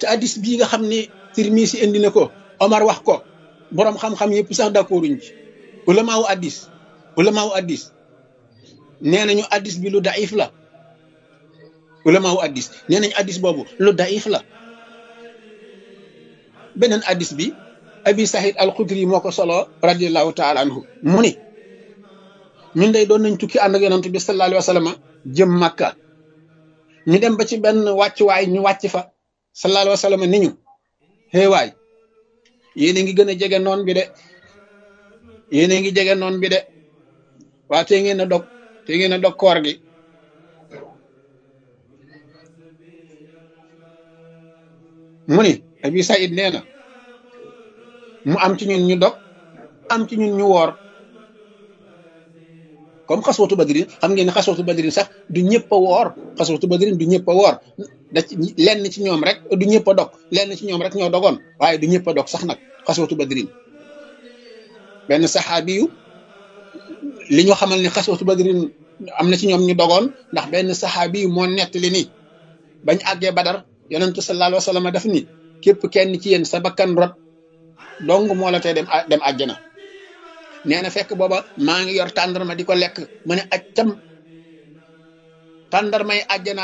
te addis bii nga xam ni Tirmisi indi na ko Omar wax ko boroom xam-xam yëpp sax d'accorduñ ci ulama wu addis ulama wu addis nee nañu addis bi lu daif la ulama wu addis nee nañu addis boobu lu daif la beneen addis bi abi sahid al xudri moo ko solo radiallahu taala anhu mu ni ñun day doon nañ tukki ànd ak yonent bi sallallahu alayhi wa sallam jëm makka ñu dem ba ci benn wàccuwaay ñu wàcc fa sallallahu alayhi wa sallam ni ñu xéewaay yéen a ngi gën a jege noon bi de yéen a ngi jege noon bi de waa te ngeen a dog te ngeen a dog koor gi mu ni abi saïd nee na mu am ci ñun ñu dog am ci ñun ñu woor comme xaswatu badrin xam ngeen ne xaswatu badrin sax du ñëpp a woor xaswatu badrin du ñëpp a woor da ci lenn ci ñoom rek du ñëpp a dog lenn ci ñoom rek ñoo dogoon waaye du ñëpp a dog sax nag xaswatu badrin benn saxaabi yu li ñu xamal ni xaswatu badrin am na ci ñoom ñu dogoon ndax benn saxaabi yu moo nettali ni bañ àggee badar yonentu sallallahu alayhi wa sallam daf ni képp kenn ci yéen sa bakkan rot dong moo la tee dem dem àjjana nee na fekk booba maa ngi yor tàndarma di ko lekk ma ne accam tàndarmay àjjana